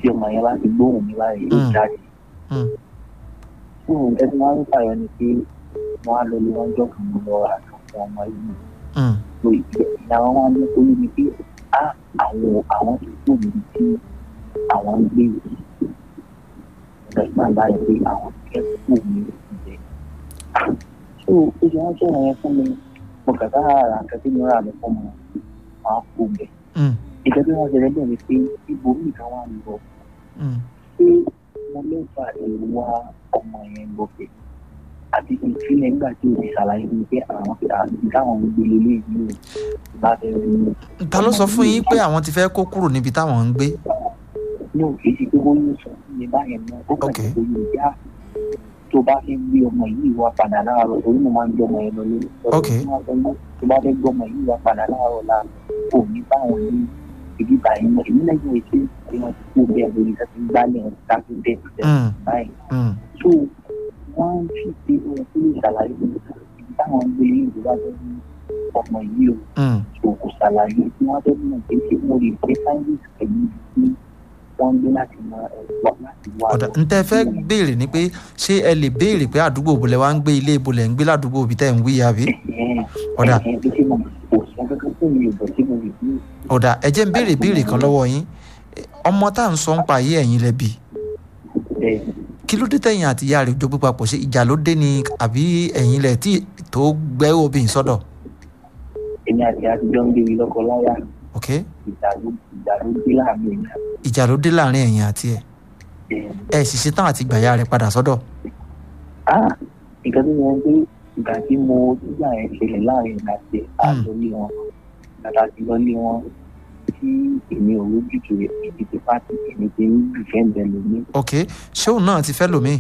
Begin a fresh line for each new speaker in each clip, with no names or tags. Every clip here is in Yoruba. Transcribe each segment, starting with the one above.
tí ọmọ yẹn bá ti gbóhùn mi báyìí yóò
Mm.
jáde
Mm.
fún nǹkan tí wọ́n ń fàyọ ni pé wọ́n á lọ lé wọn jọ kàn lọ àtàwọn ọmọ yìí
Mm.
so ìyá wọn wá ní orí mi pé á àwọn àwọn tó kù níbi tí àwọn ń gbé yìí ìgbà báyìí pé àwọn kẹ́kọ̀ọ́ mi ìbẹ̀. so ó ṣe wọ́n sọ̀rọ̀ yẹn fún mi mo kàkà ara nǹkan tí mo rà mí fún mi máa kó bẹ̀.
Mm.
ìjọba tí wọ́n ṣe lẹ́gbẹ̀ẹ́ mi pé ibo mi kan wà ń lọ
Mm.
pé mo lè fa èrò wá ọmọ yẹn gòkè àti ìfilẹ̀ nígbà tí o ti ṣàlàyé fún mi pé àwọn àti táwọn ń gbé lélẹ̀ yìí o láti rí mi.
ta ló sọ fún yín pé àwọn ti fẹ́ kó kúrò níbi táwọn ń gbé
ní òkè sí pé wọ́n yóò sọ fún mi báyẹn náà ó kàn
Ok.
sí pé yóò já tó bá fẹ́ gbé ọmọ yìí wá padà láàárọ̀ torí mo máa ń gbé ọmọ yẹn lọ lórí.
Ok.
tó bá fẹ́ gbé ọmọ yìí wá padà láàárọ̀ la kò ní báwọn ní ibi báyìí mọ̀ èmi náà yóò ṣe pé wọ́n ti kó bẹ́ẹ̀ lórí iṣẹ́ tí ń gbálẹ̀ wọn ká tó bẹ́ẹ̀ tó
Mm.
báyìí.
Mm.
so wọ́n ń fi pé ohun tó lè ṣàlàyé fún mi ibi táwọn ń gbé yìí ìjọba tó ní ọmọ yìí o
Mm.
so kò ṣàlàyé tí wọ́n fẹ́ mọ̀ pé ṣé mo lè gbé sáyẹ́ǹsì pẹ̀lú ibi tí wọ́n ń gbé láti mọ ẹ̀gbọ́n láti wá
ọ̀dà ntẹ́ fẹ́ béèrè ni pé ṣé ẹ lè béèrè pé àdúgbò bolẹ̀ wá ń gbé ilé bolẹ̀ ń gbé ládùúgbò òbí tẹ̀ ń wí àbí ọ̀dà
ẹ̀hìn bí ṣe mọ̀ kò sọ kankan tó mi ò bọ̀ tí mo lè bí
ọ̀dà ẹ jẹ́ ń béèrè béèrè kan lọ́wọ́ yín ọmọ tá à ń sọ ń pa ayé ẹ̀yin lẹ́bi
ẹ̀
kí ló dé tẹ̀yìn àti ìyá rẹ̀ jogbo papọ̀ ṣe ìjà ló dé ni àbí ẹ̀yin lẹ̀ tí tó gbẹ́ obìnrin sọ́dọ̀
èmi àti àtijọ́ ń gbé mi lọ́kọ láyà
ok
ìjà ló ìjà ló dé láàrin èmi àti
ìjà ló dé láàrin ẹ̀yin àti ẹ̀
ẹ̀
ẹ̀ sì ṣetán àti gbàyà rẹ̀ padà sọ́dọ̀
ah nǹkan tó yẹ pé ìgbà tí mo nígbà yẹn ṣẹlẹ̀ láàrin ìgbà tí àlọ́lé wọn bàtà ti lọ́lé wọn tí èmi ò lójútùú rẹ̀ èmi ti pàtì èmi ti ń dìfẹ́ǹdẹ̀ lómi
ok ṣé òun náà ti fẹ́ lòmíì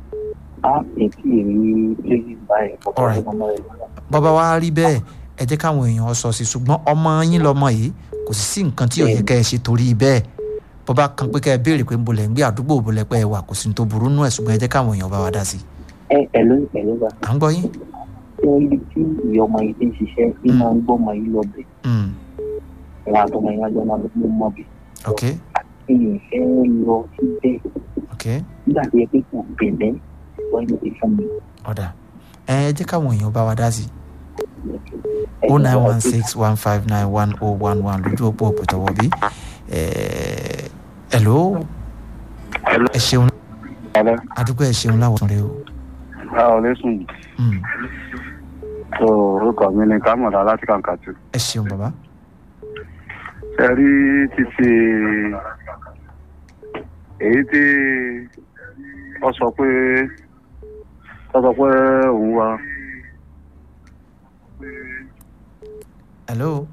á ètí èmi lórí báyìí ọ̀pọ̀
Alright.
ọmọ rẹ̀ lọ́nà.
bàbá wa rí bẹ́ẹ̀ ẹ jẹ́ káwọn èèyàn sọ sí ṣùgbọ́n ọmọ yín lọmọ yìí kò sì sí nǹkan tí ó yẹ kẹ́ ẹ ṣe torí bẹ́ẹ̀ bọ́bá kan pé kẹ́ ẹ béèrè pé ń bolẹ̀ ń gbé àdúgbò bolẹ̀ pé ẹ wà kò sí ní tó burú nú ẹ̀ ṣùgbọ́n ẹ jẹ́ káwọn èèyàn bá wa dá sí i
ẹ ẹ ló ẹ ló bá
à ń gbọ́ yín.
tí wọ́n ibi tí ìyá ọmọ yìí ti ń ṣiṣẹ́ tí
Mm.
máa ń gbọ́ ọmọ yìí lọ bẹ̀
Mm,
wọn àtọmọ yìí wájú ọmọ mi mọ̀ bẹ̀
ok
kí ni ìfẹ́ lọ síbẹ̀
ok
nígbà tó yẹ pé kò bẹ̀rẹ̀ wọ́n yóò ti fún mi.
ọ̀dà ẹ ẹ jẹ́ káwọn èèyàn bá wa dá sí i o nine one six one five nine one oh one one lójú òpó òpòtọ́wọ́ bí hello ẹ ṣeun
Alẹ́,
àdúgbò ẹ ṣeun láwùjọ rẹ o.
a ò lè sùn.
Mm,
tó orúkọ mi ni kámọ̀dá láti kàǹkàtù.
ẹ ṣeun bàbá.
Ṣé rí títí èyí tí ó sọ pé ó sọ pé òun wá.
hello.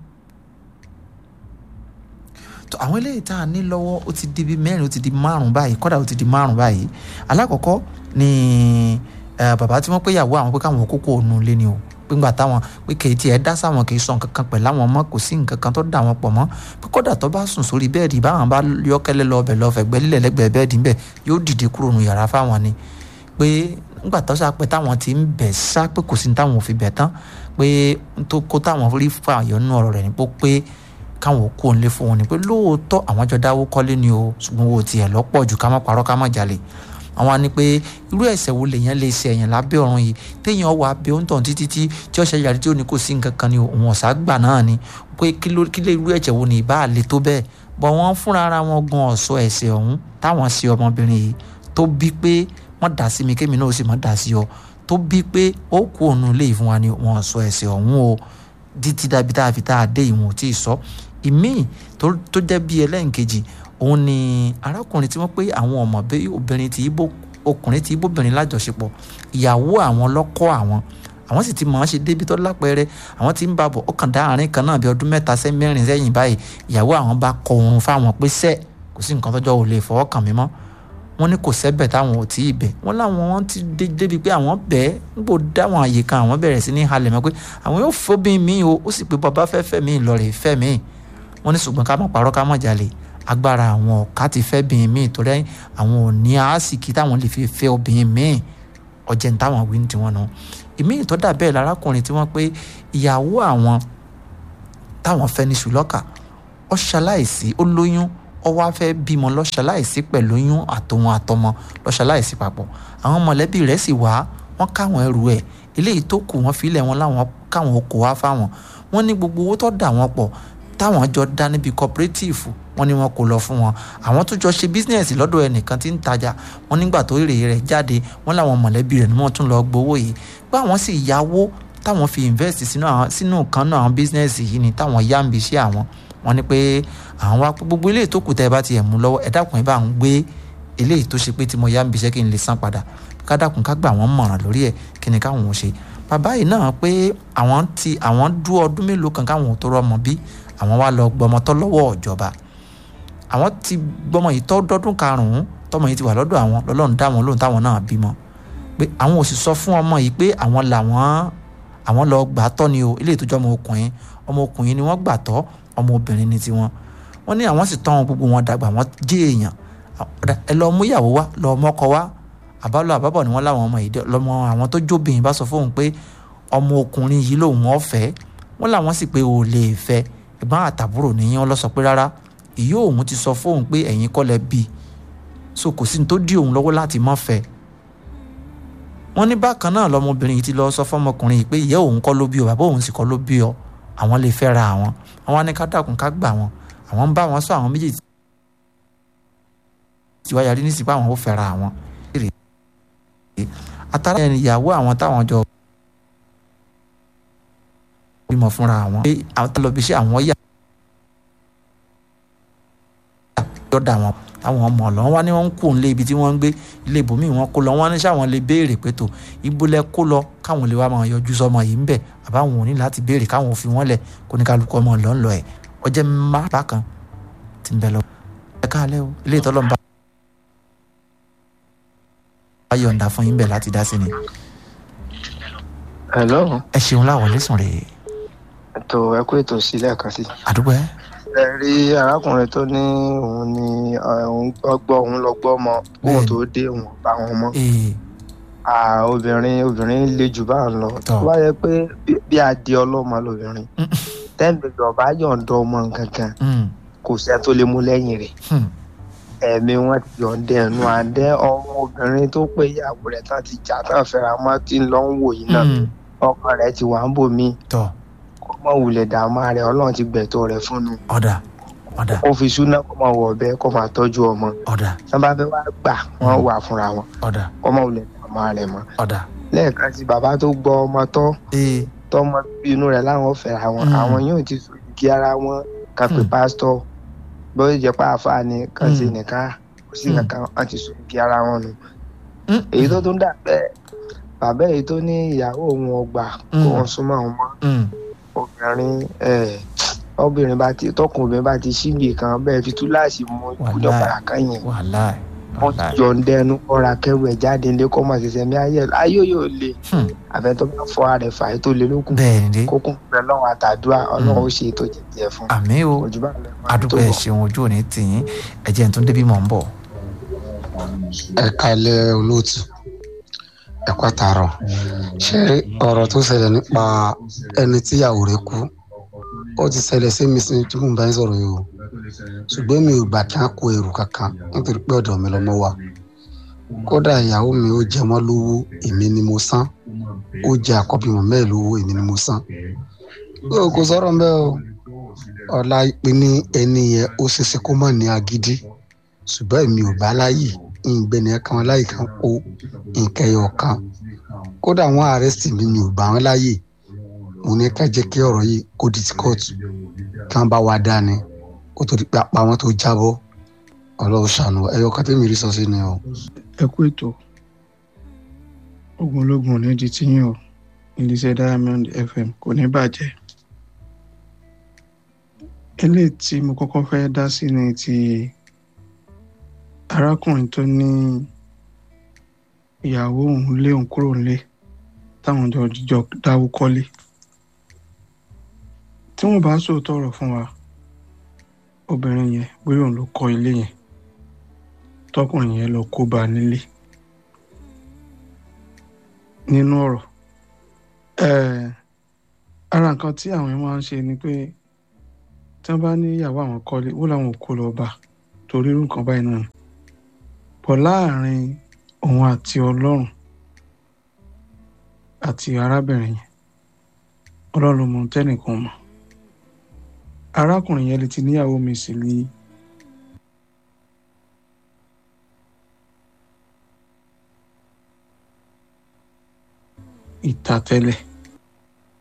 tó àwọn eléyìí tá a ní lọ́wọ́ ó ti di bíi mẹ́rin ó ti di márùn-ún báyìí kọ́dà ó ti di márùn-ún báyìí alákọ̀ọ́kọ́ ni eh, bàbá tí wọ́n pé ìyàwó àwọn pé káwọn kókó ònú lé ni o pé ńgbà táwọn pé kì í tiẹ̀ dá sáwọn kì í sọ nǹkan kan pẹ̀lú àwọn ọmọ kò sí nǹkan kan tó dà wọ́n pọ̀ mọ́ pé kódà tó bá sùn sórí bẹ́ẹ̀dì báwọn bá yọ́kẹ́lẹ́ lọ ọbẹ̀ lọ fẹ̀gbẹ́ lílẹ̀ lẹ́gbẹ̀ẹ́ bẹ́ẹ̀dì ńbẹ̀ yóò dìde kúrò nù yàrá fáwọn ni pé ńgbà tó sá pé táwọn ti ń bẹ̀ sá pé kò sí ní táwọn ò fi bẹ̀ tán pé tó kó táwọn rí fààyàn nínú ọ̀rọ̀ rẹ̀ ni pé pé káwọn kó ń lé fún wọn ni pé lóòótọ́ àwọn jọ dáwó kọ́lé ni o ṣùgbọ́n owó tiẹ̀ lọ́pọ̀ jù ká má parọ́ ká má jalè àwọn á ní pé irú ẹ̀ṣẹ̀ wo lèèyàn lè ṣe ẹ̀yàn lábẹ́ ọ̀run yìí téèyàn wà bẹ ohun tàn títí tí tí ọ̀ṣẹ̀ yàrá tí ó ní kò sí nǹkan kan ni òun ọ̀sà gbà náà ni pé kí ló kí lè irú ẹ̀ṣẹ̀ wo ni ìbá àlè tó bẹ́ẹ̀ bọ̀ wọ́n fúnra ara wọn gan ọ̀ṣọ́ ẹ̀ṣẹ̀ ọ̀hún táwọn ṣe ọmọbìnrin yìí tó bí pé wọ́n dà sí mi kémi náà ó sì mọ́ dà sí ọ tó bí pé ó kú òun ilé ìfún wa ni wọn ọ̀ṣọ́ ẹ̀ṣẹ̀ ọ̀hún o títí dábí tá a fi tá a dé ìwọ̀n tí ì sọ ìmíì tó tó jẹ́ bí ẹlẹ́ǹkejì òun ni arákùnrin tí wọ́n pé àwọn ọmọ bí obìnrin tí ibo ọkùnrin tí ibóbìnrin lájọṣepọ̀ ìyàwó àwọn lọ́kọ́ àwọn àwọn sì ti mọ̀ ọ́n ṣe débi tó lápẹẹrẹ àwọn tí ń bá bọ̀ ọkàn dá àárín kan náà bí ọdún mẹ́ta sẹ́ mẹ́rin sẹ́yìn báyìí ìyàwó àwọn bá kọ oorun fáwọn pé sẹ́ kò sí nǹkan tọ́jọ́ ò lè fọwọ́ kàn mí mọ́ wọ́n ní kò sẹ́bẹ̀ táwọn ò tí ì bẹ̀ wọ́n láwọn wọ́n ti dé débi pé àwọn bẹ́ẹ̀ nígbò dáwọn àyè kan àwọn bẹ̀rẹ̀ sí ní halẹ̀ mọ́ pé àwọn yóò fóbìn mí o ó sì pé bàbá fẹ́ fẹ́ mí lọ rè fẹ́ mí wọ́n ní ṣùgbọ́n ká mọ̀ parọ́ ká mọ̀ jalè agbára àwọn ọ̀ká ti fẹ́ bìnrin míì torí àwọn ò ní àásìkí táwọn lè fi fẹ́ obìnrin míì ọ̀jẹ̀ ní táwọn wí ní tiwọn náà ìmíì tó dà bẹ́ẹ̀ lárákùnrin tí wọ́n pé ìyàwó àwọn táwọn fẹ́ ní ṣùlọ́kà ó ṣaláìsí ó lóyún ọ wá fẹ́ bímọ lọ́ṣaláìsí pẹ̀lú oyún àtòun àtọmọ lọ́ṣaláìsí papọ̀ àwọn mọ̀lẹ́bí rẹ̀ sì wá wọ́n káwọn ẹrù ẹ̀ eléyìí tó kù wọ́n filẹ̀ wọn láwọn káwọn kò wá fáwọn wọ́n ní gbogbo owó tó dà wọ́n pọ̀ táwọn jọ dá níbi cooperative wọ́n ní wọn kò lọ fún wọn àwọn tó jọ ṣe bísíǹsì lọ́dọ̀ ẹnìkan tí ń tajà wọ́n nígbà tó èrè rẹ̀ jáde wọ́n láwọn mọ̀lẹ́bí rẹ̀ ni wọ́n tún lọ gbowó yìí pé àwọn sì yáwó táwọn fi invest sínú àwọn sínú kan náà àwọn bísíǹsì yìí ni táwọn yá ń bi iṣẹ́ àwọn wọ́n ní pé àwọn wá pé gbogbo eléyìí tó kù tẹ́ ẹ bá ti ẹ̀ mú lọ́wọ́ ẹ dákun ẹ bá ń gbé eléyìí tó ṣe pé tí mo yá ń bi iṣẹ́ kí n lè san padà ká dákun ká gbà wọ́n mọ̀ràn lórí ẹ̀ kí ni káwọn ò ṣe bàbá yìí náà pé àwọn ti àwọn dú ọdún mélòó kan káwọn ò tó rọmọ bí àwọn wá lọ gbọmọ tọ́ lọ́wọ́ ìjọba àwọn ti gbọmọ yìí tọ́ dọ́dún karùn-ún tọmọ yìí ti wà lọ́dọ̀ àwọn lọ́lọ́run dá wọn lóhùn táwọn náà bímọ pé àwọn ò sì sọ fún ọmọ yìí pé àwọn làwọn àwọn lọ gbà tọ́ ni o ilé ìtọ́jú ọmọ ọkùnrin ọmọ ọkùnrin ni wọ́n gbà tọ́ ọmọ obìnrin ni tiwọn wọ́n ní àwọn sì tọ́ wọn gbogbo wọn dàgbà wọ́n jẹ́ èèyàn ẹ lọ mú ìyàwó wá lọ mọ́kọ wá àbálọ àbábọ̀ ni wọ́n láwọn ọmọ yìí lọ́mọ àwọn tó jóbìnrin bá sọ fóun pé ọmọ ọkùnrin yìí lòun ọ̀fẹ́ wọ́n làwọn sì pé ò lè fẹ́ ẹ̀gbọ́n àtàbúrò nìyẹn wọ́n lọ sọ pé rárá ìyá òun ti sọ fóun pé ẹ̀yin kọ́ lẹ bí so kò sí ní tó dí òun lọ́wọ́ láti má fẹ́ wọ́n ní bákan náà lọmọbìnrin yìí ti lọ sọ fọmọkùnrin yìí pé ìyá òun kọ́ ló bí ọ bàbá òun sì kọ́ ló bí ọ àwọn lè fẹ́ ra àwọn àwọn á ní ká dákun ká gbà wọn àwọn ń bá wọn sọ àwọn méjèèjì tí wáyà rí nísìsiyìí pé àwọn ò fẹ́ ra àwọn atara ẹni ìyàwó àwọn táwọn jọ bímọ fúnra àwọn pé àwọn tó lọ bí iṣẹ́ àwọn yà yọ̀dà wọn àwọn ọmọ ọ̀lọ́ wọn wá ní wọ́n ń kó nílé ibi tí wọ́n ń gbé ilé ibòmíì wọn kó lọ wọn ní sáwọn lè béèrè pé tó ibùlẹ̀ kó lọ káwọn lè wá máa yọjú sọmọ yìí ń bẹ̀ àbáwọn ò ní láti béèrè káwọn ò fi wọ́n lẹ̀ kó ní kálukú ọmọ ọ̀lọ́ ń lọ ẹ̀ ọjẹ́ má bákan ti ń bẹ lọ. ẹ káàlẹ́ o ilé ìtọ́lọ́mùbá bá yọ̀ǹda fún yín bẹ̀ láti dá sí ni.
hello.
ẹ ṣeun láwọ̀ lẹ́sùn rèé.
ètò ẹkú ètò sílẹ̀ kan sí.
àdúgbò ẹ.
ẹ rí arákùnrin tó ní òun ní òun gbọ́ òun lọ gbọ́ ọmọ òun tó dé òun bá wọn mọ́. obìnrin obìnrin le jù bá ń lọ tó bá yẹ pé bí adé ọlọ́mọ lobìnrin tẹ́ǹbẹ̀lì ọba yọ̀ǹda ọmọ nǹkan kan kò sẹ́ tó lè mú lẹ́yìn rẹ̀ ẹ̀mí wọn ti yọ̀ǹda ẹ̀nu àdẹ́ ọmọ obìnrin tó pé ìyàwó rẹ̀ tán ti jà tán fẹ́ra mọ́ tí ń lọ ń wò yìí náà ọkọ rẹ̀ ti wà ń bò mí kó mọ̀ wulẹ̀ dààmú rẹ̀ ọlọ́run ti gbẹ̀tọ́ rẹ̀ fún un.
ọ̀dà ọ̀dà.
kó fi súná kó máa wọ̀ bẹ́ẹ̀ kó máa tọ́jú ọmọ.
ọ̀dà.
tí wọ́n bá fẹ́ wá gbà wọ́n wà fúnra wọn.
ọ̀dà.
kó mọ̀ wulẹ̀ dààmú rẹ̀ mọ́.
ọ̀dà.
lẹ́ẹ̀kan sí bàbá tó gbọ́ ọmọ tọ́ tọmọ inú rẹ̀ láwọn fẹ́ra wọn àwọn yóò ti sọ kí ara wọn kan pé pásítọ̀ bóyá jẹ́ pé àáfàá ni kan ṣe nìkan kò sí kankan wọn ti sọ kí ara wọn nù. èyí tó tún dà bẹ́ẹ̀ bàbá èyí tó ní ìyàwó òun ọgbà kó wọn súnmọ́ àwọn mọ́ obìnrin obìnrin bá ti tọkùnrin bá ti síbi kan bẹ́ẹ̀ fi túláàsì mú kújọ padà kẹ́yìn wọ́n ti yọ ǹdẹ́nu kọ́ra kẹ́rù ẹ̀ jáde ńlẹ́ kọ́ mọ̀ ṣẹ̀ṣẹ̀ mi ayé ayé yóò le àfẹ́tọ́ bá fọ ara ẹ̀ fà á tó le lókun kókùn pẹ̀lú ọlọ́run àtàdúrà ọlọ́run ó ṣe ètò jẹjẹ fún.
àmì o àdúgbò ẹ ṣeun ojú òní tìyín ẹ̀jẹ̀ tó débi mọ̀ ń bọ̀.
ẹ kalẹ olóòtú ẹ kó àtàrọ ṣé ọ̀rọ̀ tó ṣẹlẹ̀ nípa ẹni tíyàwó rẹ̀ kú ó ti ṣẹlẹ̀ sí mi sí tí mò ń bá yín sọ̀rọ̀ yìí o ṣùgbọ́n mi ò gbà kí á kó ẹrù kankan nítorí pé ọ̀dọ̀ mi lọ́mọ wa kódà ìyàwó mi ó jẹ mọ́ lówó èmi ni mo san ó jẹ àkọ́bí mọ̀ mẹ́ẹ̀ lówó èmi ni mo san ó kò sọ̀rọ̀ mbẹ́ o ọ̀la ìpè ní ẹni yẹn ó ṣeéṣe kó mọ̀ ní agídí ṣùgbọ́n èmi ò bá láyè ìgbẹ́ni ẹ̀kan láyè kan kó nǹkan ẹyọ kan kódà wọ́n àrẹ́sì mi mi ò bá wọn láyè mo ní ká jẹ́ kí ọ̀rọ̀ yìí kó di ti kóòtù kí wọ́n bá wa dání kó tó di pé apá wọn tó jábọ́ ọlọ́run ṣàánú ẹyọ kan tẹ́mi rí sọ sí ni o.
ẹ kú ètò ogunlógun ní di tíyìn o iléeṣẹ́ diamond fm kò ní bàjẹ́ eléyìí tí mo kọ́kọ́ fẹ́ dá sí ni ti arákùnrin tó ní ìyàwó òun lé òun kúrò nílé táwọn jọ jọ dáwó kọ́lé tí wọ́n bá sòótọ́ ọ̀rọ̀ fún wa obìnrin yẹn bóyá òun ló kọ́ ilé yẹn tọkùnrin yẹn lọ kó bá a nílé nínú ọ̀rọ̀ ara nǹkan tí àwọn máa ń ṣe ni pé tí wọ́n bá ní ìyàwó àwọn kọ́lé wọ́n làwọn ò kó lọ bá torí irú nǹkan báyìí náà ni pọ̀ láàrin òun àti ọlọ́run àti arábìnrin yẹn ọlọ́run ló mọ tẹ́nìkan mọ̀ arákùnrin yẹn lè ti níyàwó mi sí ní ìta tẹ́lẹ̀